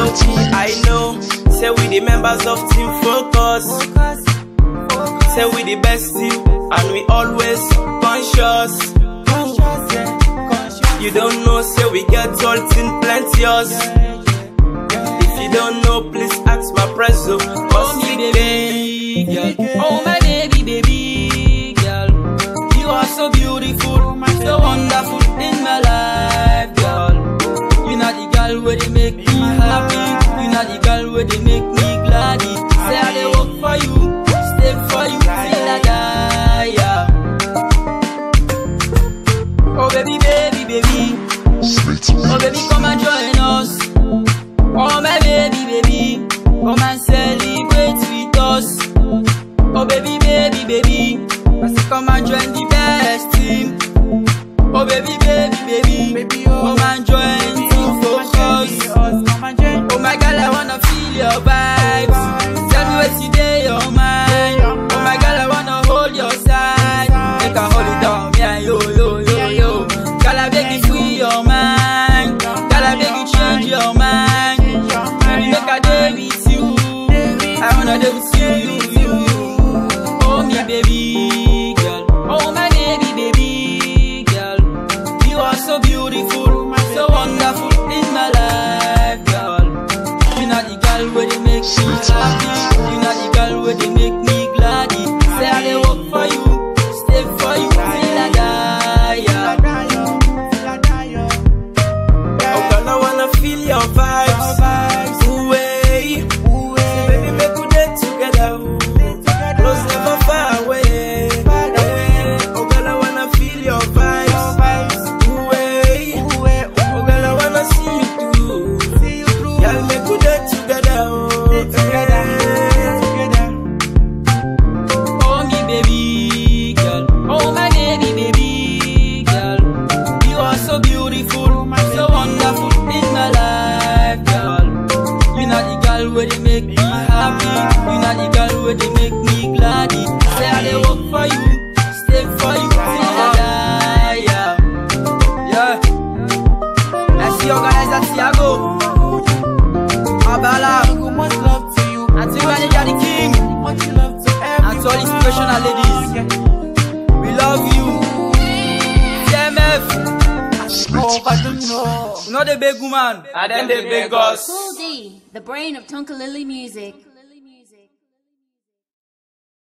I know, say we the members of Team Focus. Say we the best team, and we always conscious. You don't know, say we get all thing plenteous. If you don't know, please ask my preso. Cause Oh, we me dey. baby girl. Oh, my baby, baby girl. You are so beautiful, so wonderful in my life, girl. You not the girl where they make me happy. You not the girl where they make me glad. Say I dey work for you, stay for you till I die. Yeah. Oh baby, baby, baby. Oh baby, come and join us. Oh my baby, baby, come and celebrate with us. Oh baby, baby, baby, I say come and join the best team. Oh baby, baby, baby, come and join Team Focus. Oh my girl, I wanna feel your vibes. Tell me what's in there, your mind. Oh my girl, I wanna hold your side. Make a hold it down, yeah, yo, yo, yo, yo. Girl, I beg you free your mind. Girl, I beg you change your mind. Baby, make a day with you. I wanna day with you, you, you, you. Oh me baby girl, oh my baby baby girl. You are so beautiful, so wonderful in my life, girl. You not the girl where they make me happy. You not the girl where they make me glad. Say I dey work for you, stay for you till I die. Yeah. Oh girl, I wanna feel your vibes. Ooh, way. Say, baby, make we day together. ooh. Close, never far away. Eh, Oh girl, I wanna feel your vibes. Ooh, way. Oh girl, I wanna see you through. Girl, make we day together. oh. Oh me baby girl, oh my baby baby girl. You are so beautiful, so wonderful in my life, girl. You not the girl where they make me happy, you not the girl where they make me glad. Say I dey work for you, stay for you till I die, yeah. Yeah. Merci organizer Thiago, Abala, Auntie Manager the King. And to all inspirational ladies, we love you. TMF, you know the big woman. And then they beg us. Cool D, the brain of Tonkalili music.